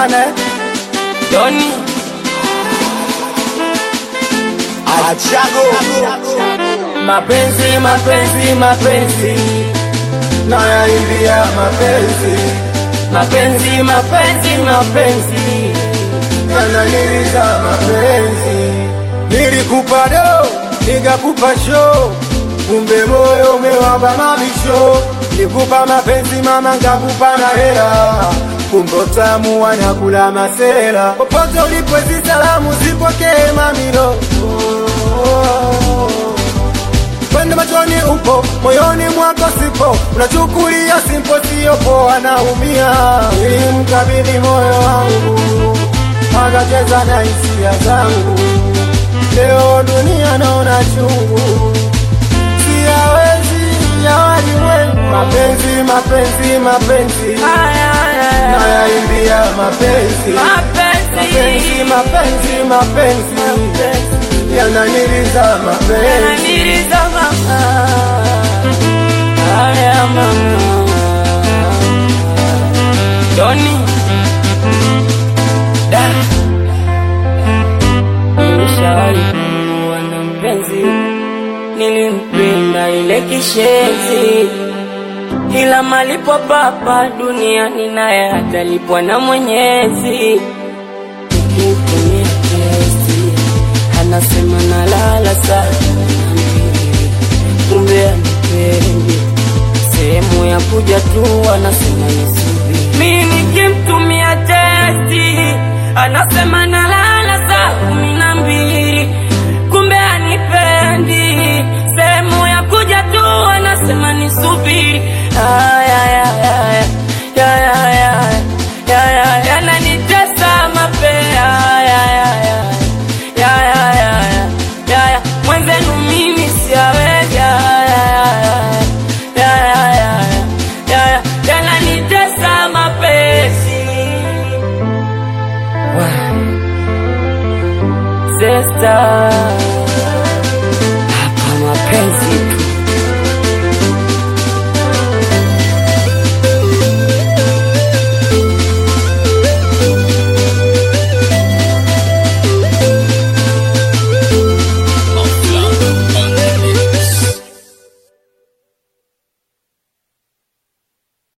sana eh? Doni Achago mapenzi mapenzi mapenzi nayaimbia mapenzi mapenzi mapenzi mapenzi yananiliza mapenzi nilikupa do nikakupa show kumbe moyo umewamba mabisho nikupa mapenzi mama nkakupa na hela kumbe utamu wanakula masela popote ulipo hizi salamu zipokee mamilo Kwenda machoni upo, moyoni mwako sipo, unachukulia simpo, sio poa, naumia. Nilimkabidhi moyo wangu, akacheza na hisia zangu. Leo dunia naona chungu, siyawezi ya walimwengu. Mapenzi, mapenzi, mapenzi, nayaimbia mapenzi, mapenzi, mapenzi, mapenzi, yananiliza mapenzi. Yananiliza mama Haya mama Doni Da Nilishawahi kuwa na mpenzi Nilimpenda ile kishenzi ila malipo papa duniani naye atalipwa na Mwenyezi. Nikimtumia testi anasema nalala sana, kumbe anipendi. Sehemu ya kuja tu anasema nisubiri. Mimi nikimtumia testi anasema nalala saa kumi na mbili, kumbe anipendi. Sehemu ya kuja tu anasema nisubiri. Aya, aya, aya, aya, aya, aya, aya, yananitesa mapea. Aya, aya, aya, aya, aya, aya, aya, mwenzenu mimi siawezi. Aya, aya, aya, aya, aya, aya, yananitesa mapenzi. Sister, hapa mapenzi